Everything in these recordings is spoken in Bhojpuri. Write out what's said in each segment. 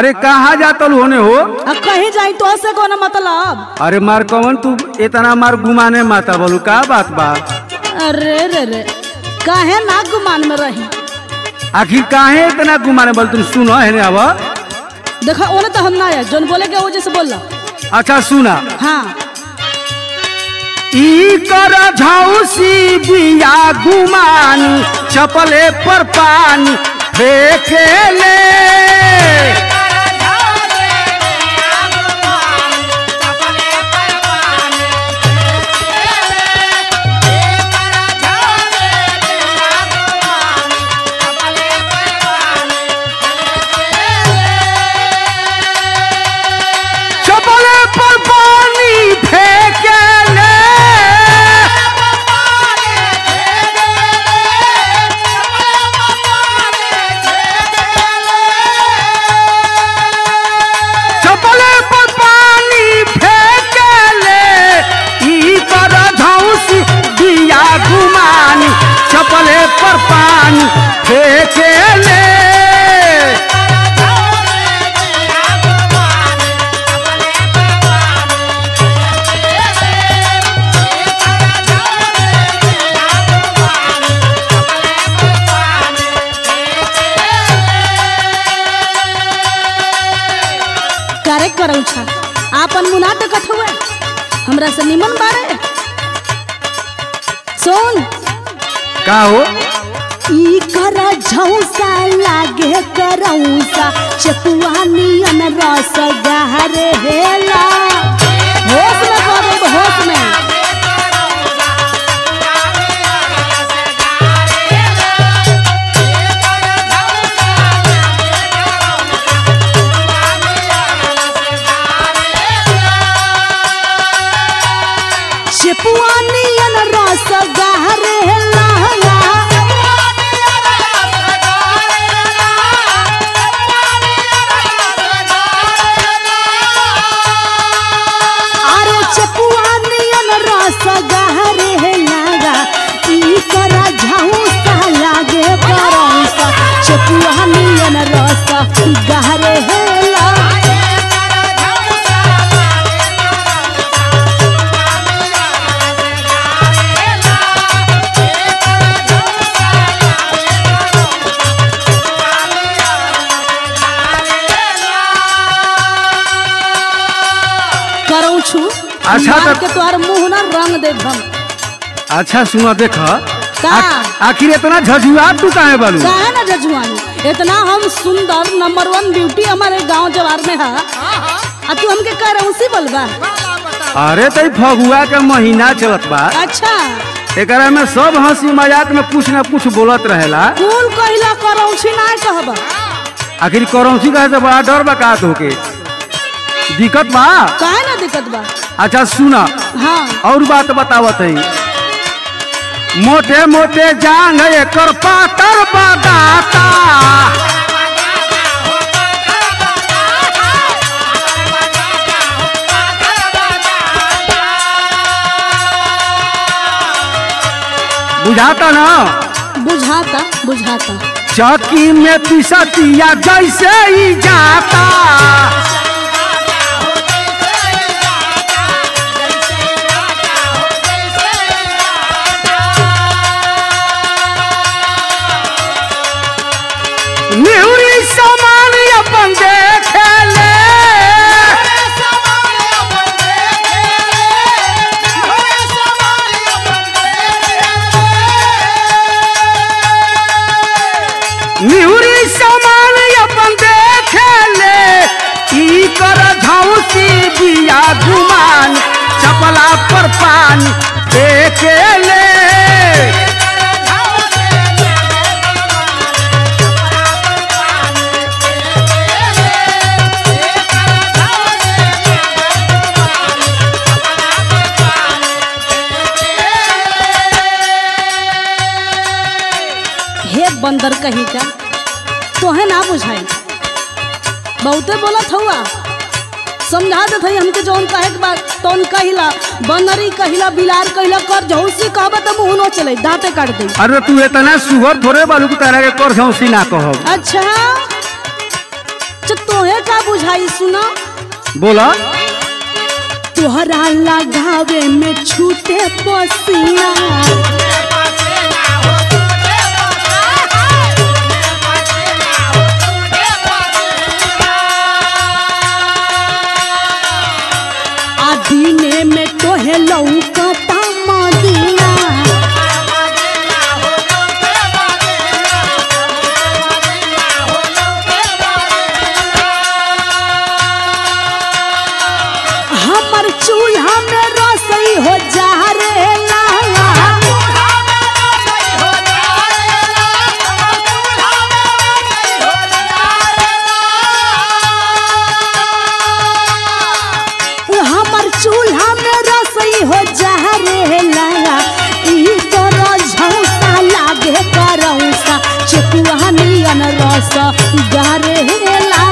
अरे कहाँ जातल होने हो अब कहीं जाई तो से कोनो मतलब अरे मार कवन तू इतना मार गुमाने माता बोलू का बात बा अरे रे रे काहे ना गुमान में रही आखिर काहे इतना गुमाने बोल तुम सुनो है अब देखा ओने तो हम ना है जोन बोले के वजह से बोल अच्छा सुना हाँ ई कर झौसी बिया गुमानी चपले पर पानी फेंके ले चपले पर पानी फेंके ले चपले पर पानी फेंके ले ई कर झौसी बिया गुमानी चपले पर पानी फेंके ले करे करऊ छा आपन मुना टकट हुए हमरा से निमन बारे सुन का हो ई कर झौसा लागे करौसा चपुआ नियन रस गहरे हेला होश में कर होश में चपुआ नियन रस गहरे हेला अरे चपुआ नियन रस गहरे हे लागा ई करा झौसा लागे करौसा चपुआ नियन रस गहरे हे लागा करौ छु अच्छा मार तो- के तोहर मुंह ना रंग दे हम अच्छा सुना देख का? आखिर इतना झझुआ तू काहे बालू काहे ना जजुआनी इतना हम सुंदर नंबर वन ब्यूटी हमारे गांव जवार में है आ तू हमके करौसी बोलबा अरे तई फगुआ के महीना चलत बा अच्छा एकरा में सब हंसी मजाक में कुछ न कुछ बोलत रहेला कुल कहिला करौसी ना कहबा आखिर करौसी कहे से बड़ा डर बा का तोके दिक्कत बा काहे ना दिक्कत बा अच्छा सुना हाँ और बात बतावत है मोटे मोटे जांग एकर पातर बदाता बुझाता ना बुझाता बुझाता चौकी में पिसतिया जैसे ही जाता निहुरी समान अपन देखे ले निहुरी समान अपन देखे ले ई कर झौसी बिया गुमान चपला पर पानी देखे ले हे बंदर कहीं का तोहे ना बुझाई बहुते बोलत हुआ समझा देत हई हमके जौन कहे के बात तौन कहिला बंदरी कहिला बिलार कहिला कर झौसी कहबा त मुंह न चले दांते काट दे अरे तू इतना सुगर थोड़े बालू की तरह के कर झौसी ना कहब अच्छा अच्छा तोहे का बुझाई सुना बोला तोहरा लगावे में छूटे पसीना आ दिने में तोहे लौकता मदीना हमर चूल्हा में रसोई हो जा रे लाला हमर चूल्हा में रसोई हो जा रे लाला ई तोरो झौसा लागे करौसा चकुआ नियन रस गारे ला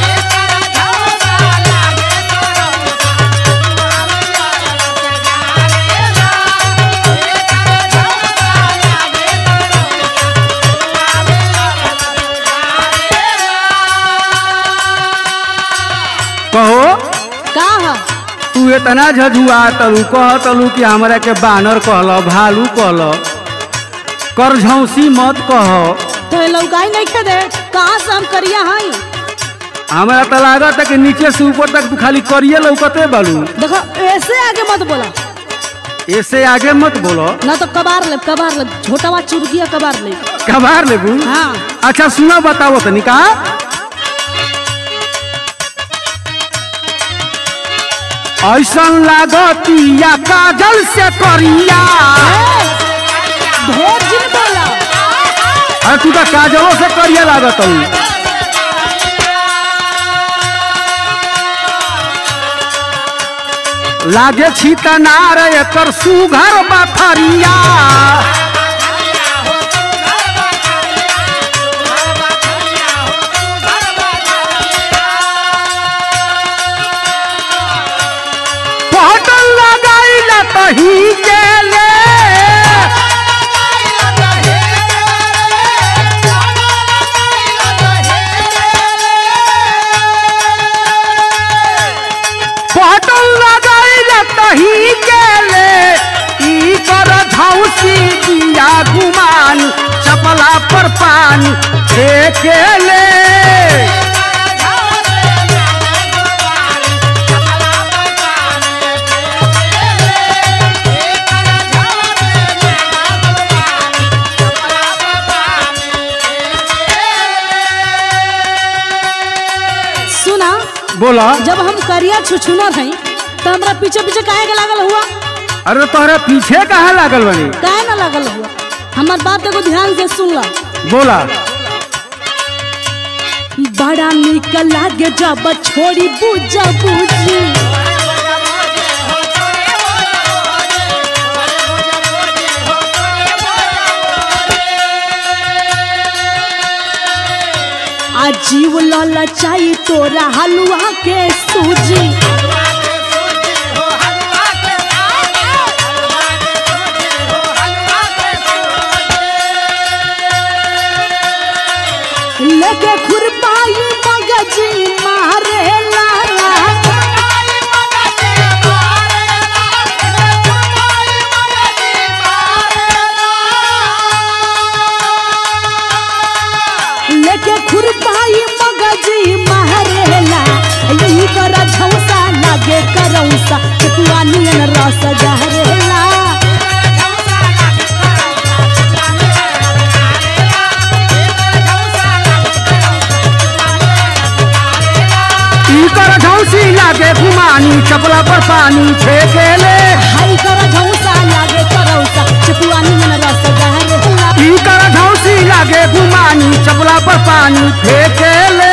कहो का ह तू इतना झझुआ तलू कह तलू कि हमरा के बानर कहल भालू कहल कर झौसी मत कह तो लौकाई नहीं खे दे कहाँ से हम करिया हई हमरा तो लागत है कि नीचे से ऊपर तक तू खाली करिए लौकते बालू देखो ऐसे आगे मत बोला ऐसे आगे मत बोलो ना तो कबार ले कबार ले छोटावा चुरगिया कबार ले कबार लेबू हाँ अच्छा सुना बताओ तनी का ऐसन लागतिया काजल से करिया ढेर जिन बोला अरे तू तो काजलों से करिया लागत हूँ लागे छी तनार एकर सुघर बथरिया पटल लगाइल तही गेले पटल लगाइल तही गेले ई कर झौसी दिया गुमान चपला पर पानी फेंकेले सुना बोला जब हम करिया छुछुना हई तो हमरा पीछे पीछे काहे के लागल हुआ अरे तोहरे पीछे कहाँ लागल बनी काहे ना लागल हुआ हमार बात एगो ध्यान से सुन ला बोला बड़ा निक लागे जब छोड़ी बुझ बुझी आ जीव ललचाई तोरा हलुआ के सूजी लेके खुरपाई मगजी मारे लाला लेके खुरपाई मगजी मारेला यही कर झौसा लागे करौसा चकुआ नियन रस जहरेला ई कर झौसी लागे गुमानी चपला पर पानी फेंकेले हाई कर झौसा लागे करौसा चकुआ नियन रस जहरेला ई कर झौसी लागे गुमानी चपला पर पानी फेंकेले